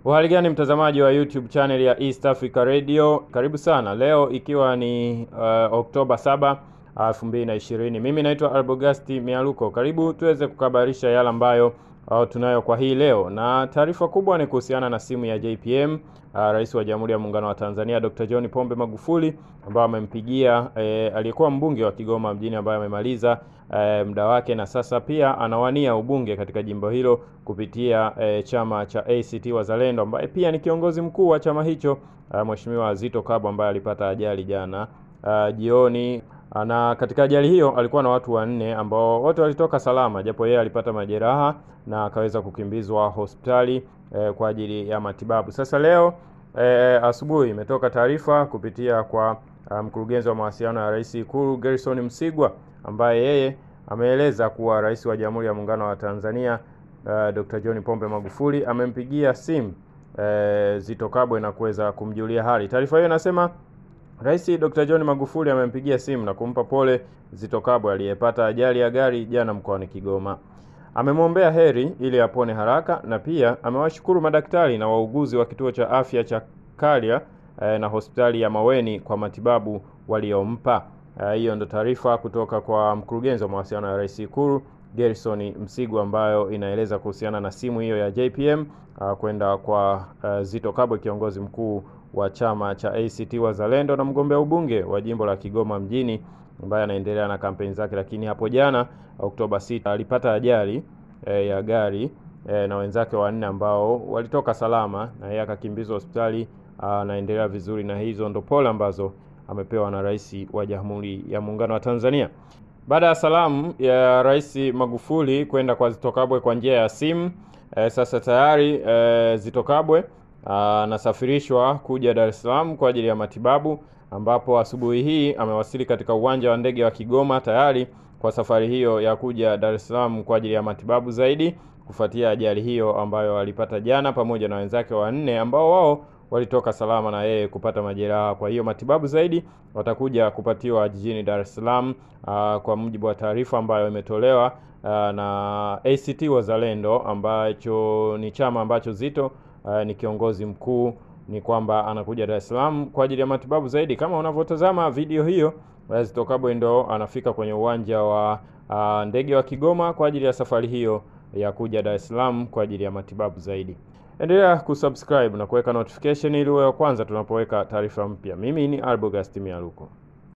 Uhali gani mtazamaji wa YouTube channel ya East Africa Radio, karibu sana. Leo ikiwa ni uh, Oktoba 7 2020. Mimi naitwa Arbogasti Mialuko. Karibu tuweze kukabarisha yale ambayo uh, tunayo kwa hii leo, na taarifa kubwa ni kuhusiana na simu ya JPM uh, Rais wa Jamhuri ya Muungano wa Tanzania Dr. John Pombe Magufuli ambaye amempigia eh, aliyekuwa mbunge wa Kigoma mjini ambaye amemaliza eh, muda wake na sasa pia anawania ubunge katika jimbo hilo kupitia eh, chama cha ACT Wazalendo ambaye pia ni kiongozi mkuu wa chama hicho uh, Mheshimiwa Zito Kabwe ambaye alipata ajali jana uh, jioni na katika ajali hiyo alikuwa na watu wanne ambao wote walitoka salama, japo yeye alipata majeraha na akaweza kukimbizwa hospitali eh, kwa ajili ya matibabu. Sasa leo eh, asubuhi imetoka taarifa kupitia kwa mkurugenzi um, wa mawasiliano ya Rais Ikulu Gerson Msigwa ambaye yeye ameeleza kuwa Rais wa Jamhuri ya Muungano wa Tanzania uh, Dr. John Pombe Magufuli amempigia simu eh, Zito Kabwe na kuweza kumjulia hali. Taarifa hiyo inasema Rais Dr. John Magufuli amempigia simu na kumpa pole Zito Kabwe aliyepata ajali ya gari jana mkoani Kigoma. Amemwombea heri ili apone haraka na pia amewashukuru madaktari na wauguzi wa kituo cha afya cha Kalia eh, na hospitali ya Maweni kwa matibabu waliompa. Hiyo eh, ndo taarifa kutoka kwa mkurugenzi wa mawasiliano ya Rais Ikulu Gerson Msigwa ambayo inaeleza kuhusiana na simu hiyo ya JPM uh, kwenda kwa uh, Zito Kabwe kiongozi mkuu wa chama cha ACT Wazalendo na mgombea ubunge wa jimbo la Kigoma mjini ambaye anaendelea na kampeni zake, lakini hapo jana Oktoba 6 alipata ajali e, ya gari e, na wenzake wanne ambao walitoka salama na yeye akakimbizwa hospitali, anaendelea vizuri, na hizo ndo pole ambazo amepewa na Rais wa Jamhuri ya Muungano wa Tanzania. Baada ya salamu ya Rais Magufuli kwenda kwa Zito Kabwe kwa njia ya simu e, sasa tayari e, Zito Kabwe anasafirishwa kuja Dar es Salaam kwa ajili ya matibabu, ambapo asubuhi hii amewasili katika uwanja wa ndege wa Kigoma tayari kwa safari hiyo ya kuja Dar es Salaam kwa ajili ya matibabu zaidi kufuatia ajali hiyo ambayo alipata jana pamoja na wenzake wanne ambao wao walitoka salama na yeye kupata majeraha. Kwa hiyo matibabu zaidi watakuja kupatiwa jijini Dar es Salaam, kwa mujibu wa taarifa ambayo imetolewa aa, na ACT Wazalendo ambacho ni chama ambacho Zito Uh, ni kiongozi mkuu, ni kwamba anakuja Dar es Salaam kwa ajili ya matibabu zaidi. Kama unavyotazama video hiyo, Zito Kabwe ndo anafika kwenye uwanja wa uh, ndege wa Kigoma kwa ajili ya safari hiyo ya kuja Dar es Salaam kwa ajili ya matibabu zaidi. Endelea kusubscribe na kuweka notification ili uwe wa kwanza tunapoweka taarifa mpya. Mimi ni Arbogast Mialuko.